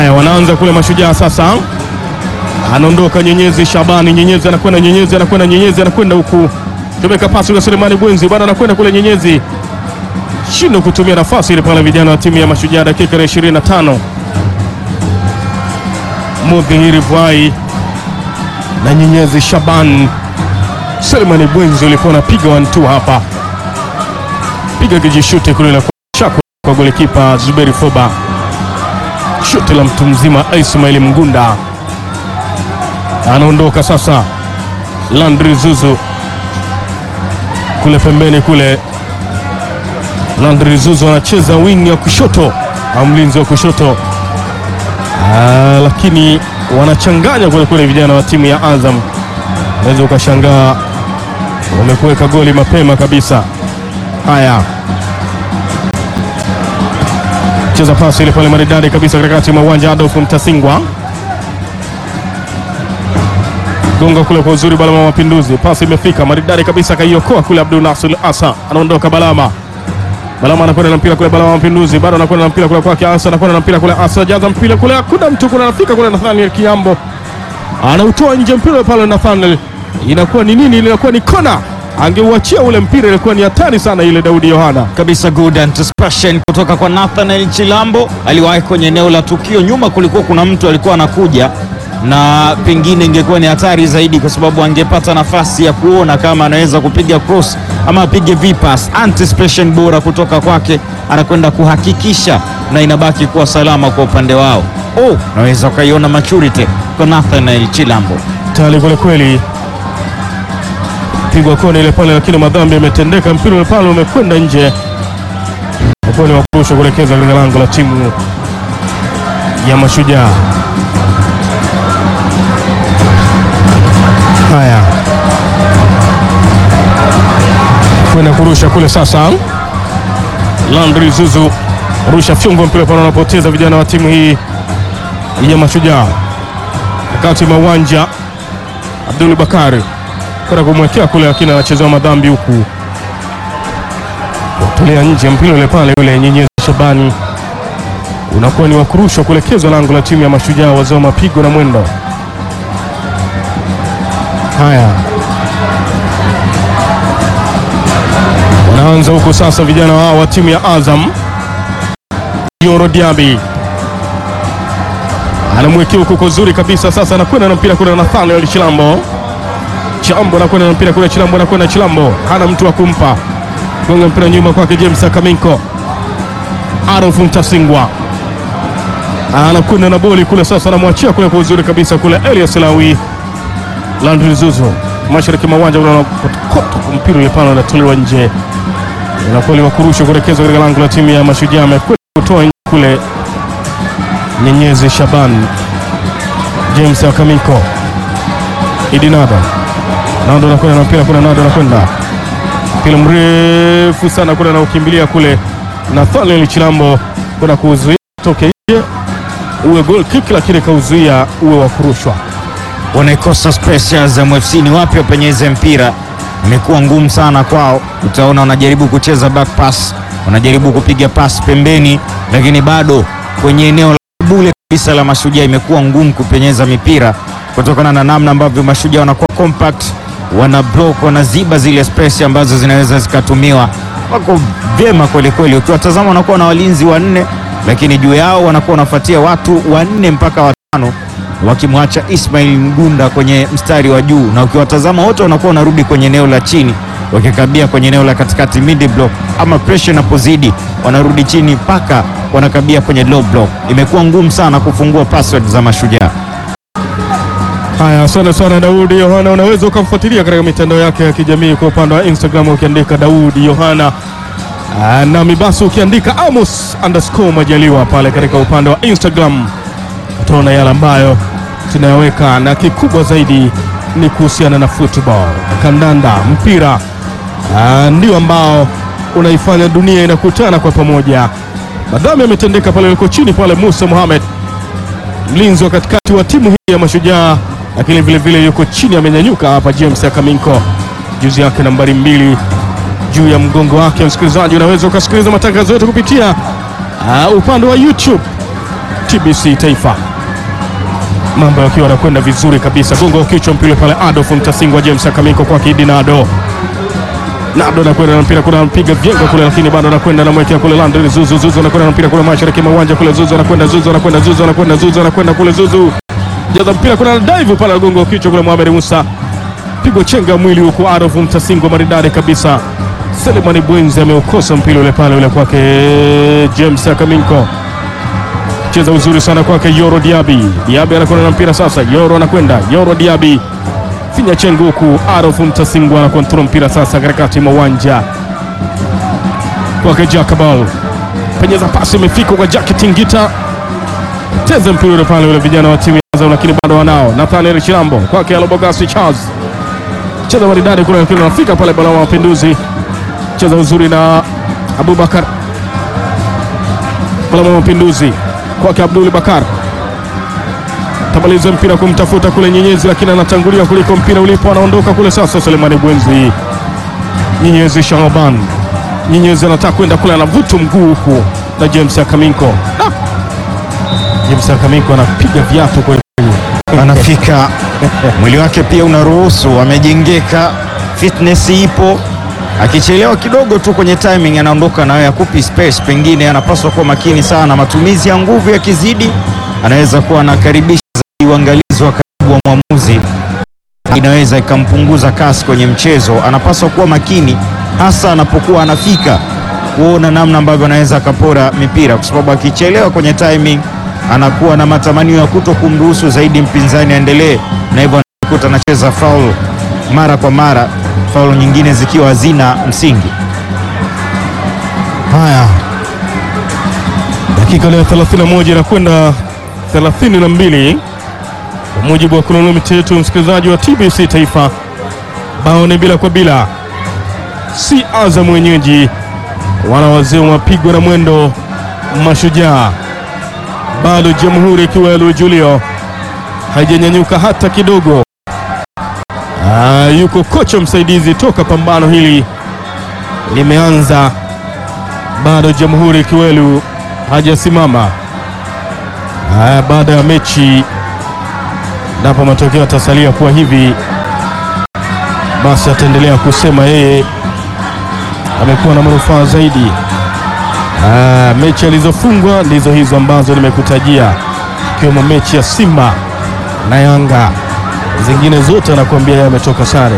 Haya, wanaanza kule Mashujaa sasa, anaondoka Nyenyezi Shabani, Nyenyezi anakwenda, Nyenyezi anakwenda, Nyenyezi anakwenda huku, tumeka pasi kwa Selemani Bwenzi, bado anakwenda kule Nyenyezi, shindo kutumia nafasi ile pale, vijana wa timu ya Mashujaa, dakika ya 25 Mudhihiri Bwai na Nyenyezi Shaban. Selemani Bwenzi ulikuwa unapiga one two hapa, piga kijishute kule la shako kwa golikipa Zuberi Foba, shuti la mtu mzima Ismail Mgunda. Anaondoka sasa Landry Zuzu kule pembeni kule, Landry Zuzu anacheza wingi wa kushoto au mlinzi wa kushoto Ah, lakini wanachanganya kule kule vijana wa timu ya Azam, unaweza ukashangaa wamekuweka goli mapema kabisa. Haya, cheza pasi ile pale maridadi kabisa katikati mwa uwanja. Adolf Mtasingwa gonga kule kwa uzuri, Balama wa Mapinduzi, pasi imefika maridadi kabisa, kaiokoa kule. Abdul Nasir Asa anaondoka, Balama Balama anakwenda na mpira kule, Balama wa Mapinduzi bado anakwenda na mpira kule kwake Asa, anakwenda na mpira kule Asa, jaza mpira kule, hakuna mtu kuna, anafika kule Nathaniel Kiambo anautoa nje mpira pale, Nathaniel inakuwa ni nini? Inakuwa ni kona, angeuachia ule mpira, ilikuwa ni hatari sana ile. Daudi Yohana kabisa good anticipation kutoka kwa Nathaniel Chilambo. Aliwahi kwenye eneo la tukio, nyuma kulikuwa kuna mtu alikuwa anakuja, na pengine ingekuwa ni hatari zaidi, kwa sababu angepata nafasi ya kuona kama anaweza kupiga cross ama apige vipas. Anticipation bora kutoka kwake, anakwenda kuhakikisha na inabaki kuwa salama kwa upande wao. Oh, naweza ukaiona maturity kwa Nathaniel Chilambo. tali kweli kweli, pigwa kona ile pale, lakini madhambi yametendeka, mpira ule pale umekwenda nje, ukuwa ni wakurusha kuelekeza katika lango la timu ya Mashujaa. Haya, kwenda kurusha kule sasa, Landry Zuzu rusha fyungo, mpira pale wanapoteza vijana wa timu hii ya Mashujaa kati mwa uwanja Abdul Bakari kwenda kumwekea kule, lakini anachezewa madhambi huku kutolea nje mpira ule pale, yule Nyenyezi Shabani unakuwa ni wakurushwa kuelekezwa lango la timu ya Mashujaa, wazao mapigo na mwendo. Haya, wanaanza huku sasa vijana wao wa timu ya Azam. Yoro Diaby anamwekea huku kwa uzuri kabisa. Sasa anakwenda na mpira kule na Nathaniel Chilambo. Chilambo anakwenda na mpira kule, Chilambo anakwenda, Chilambo hana mtu wa kumpa, gonga mpira nyuma kwake James Akaminko. Adolf Mtasingwa anakwenda na boli kule, sasa anamwachia kule kwa uzuri kabisa kule, Elias Lawi. Landry Zuzu mashariki mwa uwanja unakotokoto, mpira ule pale unatolewa nje, inakuwa ni wakurusha kuelekezwa katika lango la timu ya Mashujaa. Amekwenda kutoa nje kule Nyenyezi Shaban, James Akamiko, Idi Nado, Nado anakwenda na mpira kule, Nado anakwenda mpira mrefu sana kule, anaukimbilia kule Nathaniel Chilambo kwenda kuzuia toke nje, uwe goal kick, lakini kauzuia uwe wa kurushwa. wanaikosa space ya Azam FC. Ni wapi wapenyeze mpira, imekuwa ngumu sana kwao. Utaona wanajaribu kucheza back pass, wanajaribu kupiga pass pembeni, lakini bado kwenye eneo la bule kabisa la Mashujaa imekuwa ngumu kupenyeza mipira kutokana na namna ambavyo Mashujaa wanakuwa compact, wana block, wanaziba zile space ambazo zinaweza zikatumiwa. Wako vyema kweli kweli, ukiwatazama wanakuwa na walinzi wanne, lakini juu yao wanakuwa wanafuatia watu wanne mpaka watano wakimwacha Ismail Mgunda kwenye mstari wa juu, na ukiwatazama wote wanakuwa wanarudi kwenye eneo la chini wakikabia kwenye eneo la katikati mid block, ama pressure inapozidi wanarudi chini mpaka wanakabia kwenye low block. Imekuwa ngumu sana kufungua password za Mashujaa. Haya, asante sana Daudi Yohana. Unaweza ukamfuatilia katika mitandao yake ya kijamii kwa upande wa Instagram ukiandika Daudi Yohana Ah, nami basi ukiandika Amos underscore Majaliwa pale katika upande wa Instagram utaona yale ambayo tunayaweka, na kikubwa zaidi ni kuhusiana na football, kandanda, mpira Ah, ndio ambao unaifanya dunia inakutana kwa pamoja. Madhambi yametendeka pale, liko chini pale Musa Mohamed mlinzi wa katikati wa timu hii ya Mashujaa, lakini vile vile yuko chini, amenyanyuka hapa James Akaminko, juzi yake nambari mbili juu ya mgongo wake. Msikilizaji, unaweza ukasikiliza matangazo yetu kupitia uh, upande wa YouTube TBC Taifa, mambo yakiwa yanakwenda vizuri kabisa. Gongo wa kichwa mpira pale, Adolf Mtasingwa, James Akamiko kwa Kidi Nado Nado anakwenda na mpira kule, anapiga vyenga kule, lakini bado anakwenda anamwekea kule Landry Zuzu. Zuzu anakwenda na mpira kule mashariki mwa uwanja kule, Zuzu anakwenda, Zuzu anakwenda, Zuzu anakwenda, Zuzu anakwenda kule, Zuzu jaza mpira kule, dive pale, gongo wa kichwa kule, Mohamed Musa pigwa chenga mwili huku, Adolf Mtasingwa maridadi kabisa. Selemani Bwenzi ameukosa mpira ule pale ule kwake James Akaminko, cheza uzuri sana kwake Yoro Diaby. Diaby anakwenda na mpira sasa, Yoro anakwenda, Yoro Diaby finya chengo huku, Adolf Mtasingwa anakontrol mpira sasa katikati mwa uwanja kwake Jakabal, penyeza pasi imefika kwa Jack Tingita, cheza mpira ule pale ule, vijana wa timu ya Azam lakini bado wanao. Nathaniel Chilambo kwake Alobogasi Charles, cheza maridadi kule, lakini anafika pale bala wa mapinduzi cheza uzuri na Abubakar Balama Mapinduzi kwake Abdul Bakar tabaliza mpira kumtafuta kule Nyenyezi, lakini anatangulia kuliko mpira ulipo, anaondoka kule sasa. Selemani Bwenzi, Nyenyezi Shaban, Nyenyezi anataka kwenda kule, anavuta mguu huku na James Akaminko. Ah! James Akaminko anapiga viatu kweli anafika mwili wake pia unaruhusu, amejengeka, fitness ipo. Akichelewa kidogo tu kwenye timing anaondoka nayo, yakupi space. Pengine anapaswa kuwa makini sana, matumizi ya nguvu yakizidi, anaweza kuwa anakaribisha zaidi uangalizi wa karibu wa mwamuzi, inaweza ikampunguza kasi kwenye mchezo. Anapaswa kuwa makini, hasa anapokuwa anafika kuona namna ambavyo anaweza akapora mipira, kwa sababu akichelewa kwenye timing anakuwa na matamanio ya kuto kumruhusu zaidi mpinzani aendelee, na hivyo anakuta anacheza faul mara kwa mara, faul nyingine zikiwa hazina msingi. Haya, dakika leo 31 inakwenda 32 kwa mujibu wa kronomita yetu, msikilizaji wa TBC Taifa, bao ni bila kwa bila, si Azam wenyeji, wana wazee wapigwa na mwendo mashujaa. Bado Jamhuri Kiwelu Julio haijanyanyuka hata kidogo. Ah, yuko kocha msaidizi toka pambano hili limeanza bado Jamhuri Kiwelu hajasimama. Haya, baada ya mechi napo matokeo yatasalia kuwa hivi, basi ataendelea kusema yeye amekuwa na manufaa zaidi. Ah, mechi alizofungwa ndizo hizo ambazo nimekutajia, ikiwemo mechi ya Simba na Yanga, zingine zote anakuambia yeye ametoka sare.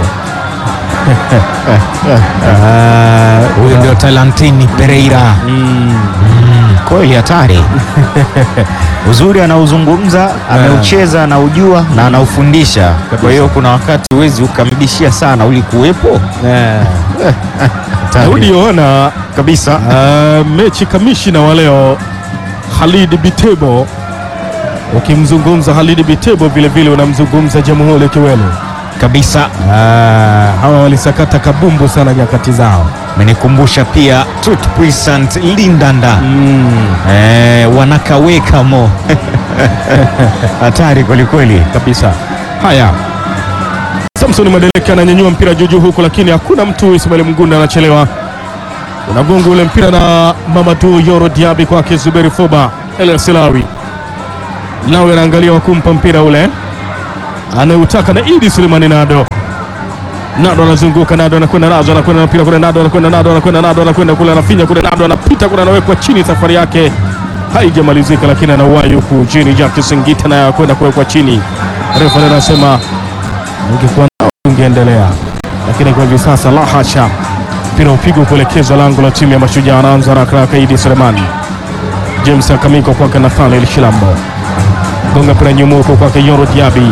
Ah, Huyu ndio Talantini Pereira. Mm, kweli hatari. Uzuri anauzungumza, ameucheza, anaujua na anaufundisha. Kwa hiyo kuna wakati huwezi ukamdishia sana, ulikuwepo Hatari. Daudi Yohana kabisa. Uh, mechi kamishina wa leo Halid Bitebo. Ukimzungumza Halid Bitebo vile vile unamzungumza Jamhuri Kiwelu. kabisa. Uh, hawa walisakata kabumbu sana nyakati zao. Amenikumbusha pia Tut Puissant Lindanda eh, wanakaweka mo hatari kwelikweli. kabisa. Haya, Samson Madeleke ananyanyua mpira juu juu huku, lakini hakuna mtu. Ismail Mgunda anachelewa, unagonga ule mpira na Mamadou Yoro Diaby kwake Zuberi Foba El Silawi. Lawi anaangalia wakumpa mpira ule anayeutaka na Idi Sulemani Nado. Nado anazunguka, Nado anakwenda, Nado anakwenda na mpira kule, Nado anakwenda, Nado anakwenda, Nado anakwenda kule, anafinya kule, Nado anapita kule, anawekwa chini. Safari yake haijamalizika, lakini anauwai huku chini. Jack Singita naye akwenda kuwekwa chini. Refa anasema ungekuwa nao ungeendelea, lakini kwa hivi sasa la hasha. Mpira upigwa kuelekezwa lango la timu ya Mashujaa. Anaanza haraka haraka Idi Sulemani, James Akamiko kwake Nathaniel Shilambo, gonga mpira nyuma huko kwake Yoro Diaby,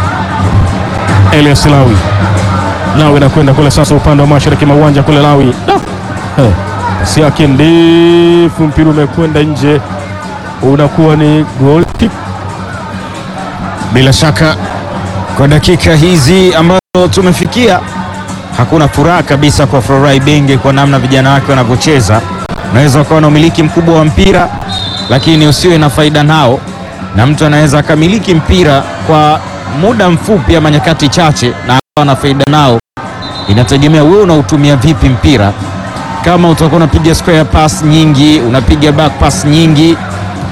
Elias Lawi Lawi anakwenda kule sasa, upande wa mashariki mwa uwanja kule. Lawi Da! Eh, pasi yake ndefu, mpira umekwenda nje, unakuwa ni goal kick. Bila shaka kwa dakika hizi ambazo tumefikia, hakuna furaha kabisa kwa Florai Benge kwa namna vijana wake wanavyocheza. Unaweza ukawa na umiliki mkubwa wa mpira lakini usiwe na faida nao, na mtu anaweza akamiliki mpira kwa muda mfupi ama nyakati chache na akawa na faida nao. Inategemea wewe unautumia vipi mpira. Kama utakuwa unapiga square pass nyingi, unapiga back pass nyingi,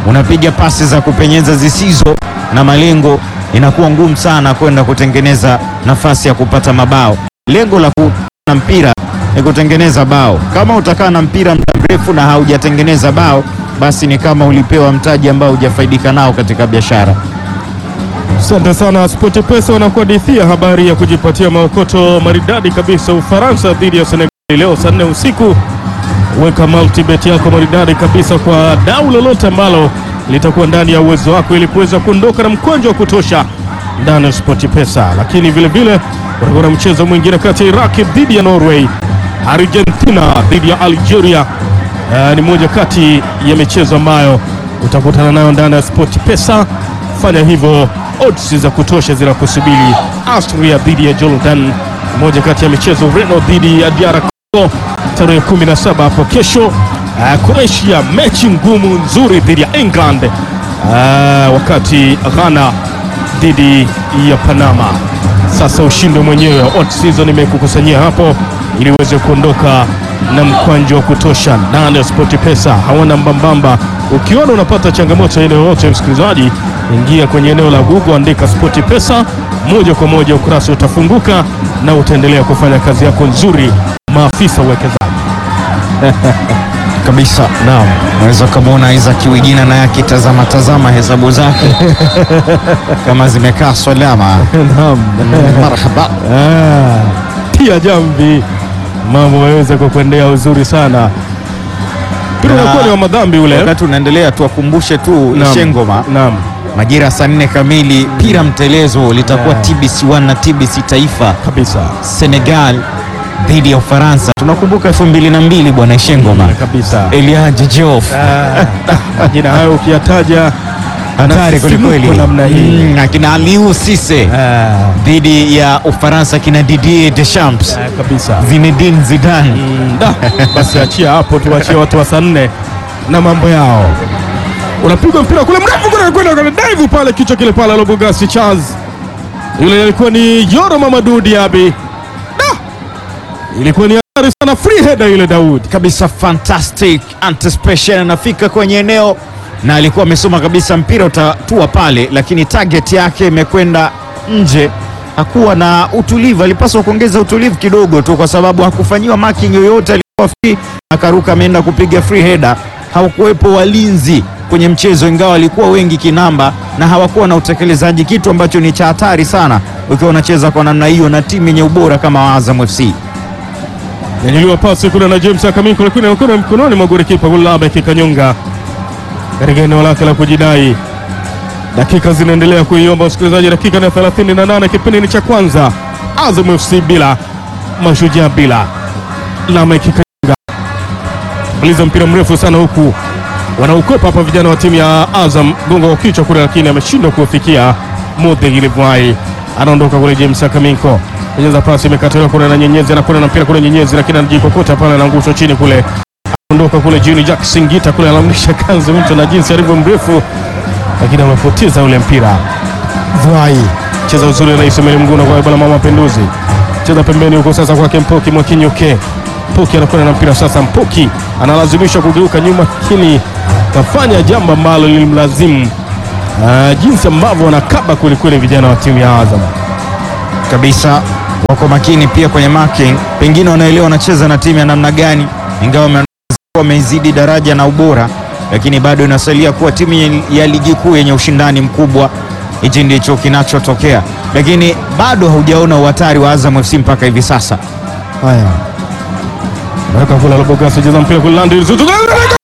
unapiga pasi za kupenyeza zisizo na malengo, inakuwa ngumu sana kwenda kutengeneza nafasi ya kupata mabao. Lengo la kuwa na mpira ni kutengeneza bao. Kama utakaa na mpira muda mrefu na haujatengeneza bao, basi ni kama ulipewa mtaji ambao hujafaidika nao katika biashara. Asante sana Sport Pesa wanakuhadithia habari ya kujipatia maokoto maridadi kabisa Ufaransa dhidi ya Senegal leo saa nne usiku. Weka multibet yako maridadi kabisa kwa dau lolote ambalo litakuwa ndani ya uwezo wako ili kuweza kuondoka na mkwanja wa kutosha ndani ya Sport Pesa. Lakini vile vile utakuwa na mchezo mwingine kati ya Iraq dhidi ya Norway, Argentina dhidi ya Algeria. Uh, ni moja kati ya michezo ambayo utakutana nayo ndani ya Sport Pesa. Fanya hivyo, odds za kutosha zinakusubiri. Austria dhidi ya Jordan, moja kati ya michezo. Ureno dhidi ya DR Congo tarehe 17 hapo kesho. Uh, Croatia, mechi ngumu nzuri dhidi ya England. Uh, wakati Ghana dhidi ya Panama. Sasa ushindi mwenyewe odds hizo nimekukusanyia hapo ili uweze kuondoka na mkwanjo wa kutosha ndani ya Sport Pesa. Hawana mbambamba. Ukiona unapata changamoto ya eneo yote, msikilizaji, ingia kwenye eneo la Google, andika Sport Pesa, moja kwa moja ukurasa utafunguka na utaendelea kufanya kazi yako nzuri, maafisa uwekezaji. kabisa. Naam, unaweza ukamwona Isaac Wigina naye akitazama tazama hesabu zake kama zimekaa salama. Naam. Marhaba. Ah, tia jamvi, mambo yaweza kukuendea uzuri sana. Mpira Na- unakuwa ni wa madhambi ule. Wakati unaendelea, tuwakumbushe tu Naam. Ishengoma, Naam. majira saa nne kamili, pira mtelezo litakuwa Yeah. TBC 1 na TBC Taifa, Kabisa. Senegal dhidi ya Ufaransa. Tunakumbuka elfu mbili na mbili bwana Ishengoma, Kabisa. Eliaji Diouf Ah, Majina hayo ukiyataja hatari Msisimko kwelikweli, namna hii. Mm, akina Aliou Cisse ah, dhidi ya Ufaransa, kina Didier Deschamps, ah, kabisa. Zinedine Zidane. Mm, da, basi achia hapo, tuachie watu wa saa nne na mambo yao. Unapigwa mpira kule mrefu kule, kwenda kule dive pale, kichwa kile pale, Lobogasi Charles, yule alikuwa ni Yoro Mamadou Diaby. Da, ilikuwa ni hatari sana, free header yule Daud. kabisa fantastic anticipation, anafika kwenye eneo na alikuwa amesoma kabisa mpira utatua pale, lakini target yake imekwenda nje. Hakuwa na utulivu, alipaswa kuongeza utulivu kidogo tu, kwa sababu hakufanyiwa marking yoyote. Alikuwa free, akaruka ameenda kupiga free header. Hawakuwepo walinzi kwenye mchezo, ingawa walikuwa wengi kinamba na hawakuwa na utekelezaji, kitu ambacho ni cha hatari sana ukiwa unacheza kwa namna hiyo na timu yenye ubora kama Azam FC. Nyanyuliwa pasi kule na James Akaminko, lakini anakwenda mkononi mwa golikipa Gulabe Kikanyonga katika eneo lake la kujidai. Dakika zinaendelea kuiomba msikilizaji, dakika na 38 kipindi ni cha kwanza, Azam FC bila Mashujaa bila Lame Kikanyonga maliza mpira mrefu sana huku wanaukwepa hapa vijana wa timu ya Azam, gongo wa kichwa kule, lakini ameshindwa kufikia Mudhigi Livwai. Anaondoka kule James Akaminko, penyeza pasi imekataliwa kule na Nyenyezi, anakwenda na mpira kule Nyenyezi, lakini anajikokota pale, anaangushwa chini kule. Anaondoka kule Juni Jack Singita kule, anamlisha kanzi mtu na jinsi alivyo mrefu, lakini amepoteza ule mpira. Vai cheza uzuri na Ismail Mguna kwa bwana mama Mapinduzi, cheza pembeni huko sasa kwake Mpoki Mwakinyuke. Mpoki anakwenda na mpira sasa, Mpoki analazimishwa kugeuka nyuma, lakini kafanya jambo ambalo lilimlazimu Ah, jinsi ambavyo wanakaba kwelikweli vijana wa timu ya Azam. kabisa wako makini pia kwenye marking, pengine wanaelewa wanacheza na timu ya namna gani, ingawa wame- wameizidi daraja na ubora, lakini bado inasalia kuwa timu ye- ya ligi kuu yenye ushindani mkubwa. Hichi ndicho kinachotokea, lakini bado haujaona uhatari wa Azam FC mpaka hivi sasa. Haya, naweka kula Lobogasi, cheza mpira kule Landry Zuzu,